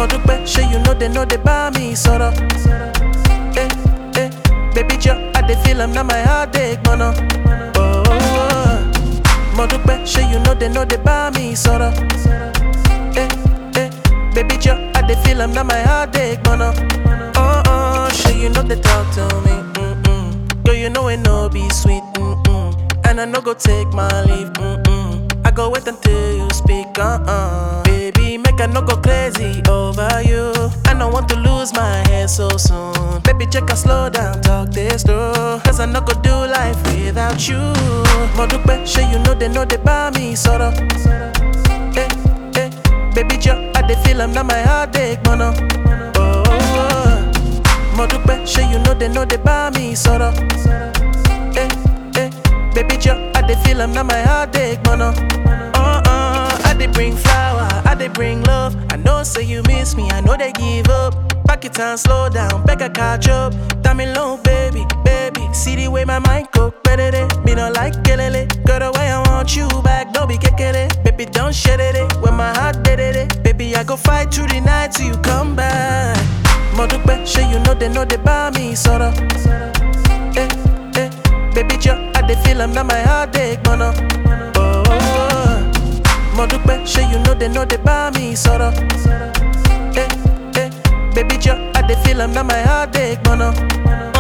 Mo dúpẹ́, ṣé you know they know they buy me sọ̀rọ̀. Eh, eh, baby Joe, I dey feel am, now my heart ache, mọ̀nà. Oh, oh, oh. Mo dúpẹ́, ṣé you know they know they buy me sọ̀rọ̀. Eh, eh, baby Joe, I dey feel am, now my heart ache, mọ̀nà. Oh, oh, ṣé you know they talk to me. Mm-mm. Girl, you know it no be sweet. Mm-mm. And I no go take my leave. Mm-mm. I go wait until you speak. Uh-uh. Baby, make I no go crazy over you. I don't want to lose my head so soon. Baby, check I slow down, talk this through. Cause I no go do life without you. Mo dúpẹ́, ṣé you know they know they buy me sọ̀rọ̀. Eh, eh, baby, Joe, I dey feel am, now my heart ache, mọ̀nà. Oh, oh, oh. Mo dúpẹ́, ṣé you know they know they buy me sọ̀rọ̀. Eh, eh, baby Joe, I dey feel am, now my heart ache, mọ̀nà. Uh, uh, I dey bring flower, I dey bring love. I know say you miss me, I know they give up. Back it and slow down, back a catch up. Damn me low, baby, baby. See the way my mind go, better Me no like kelele. Girl, the way I want you back, don't be kekele. Baby, don't shed it. When my heart did it, baby, I go fight through the night till you come back. Mo dúpẹ́, ṣé you know they know they buy me sọ̀rọ̀. Eh, eh, baby Joe, I dey feel am, now my heart ache, mọ̀nà. Oh, oh, oh. Mo dúpẹ́, ṣé you know they know they buy me sọ̀rọ̀. Eh, eh, baby Joe, I dey feel am, now my heart ache, mọ̀nà.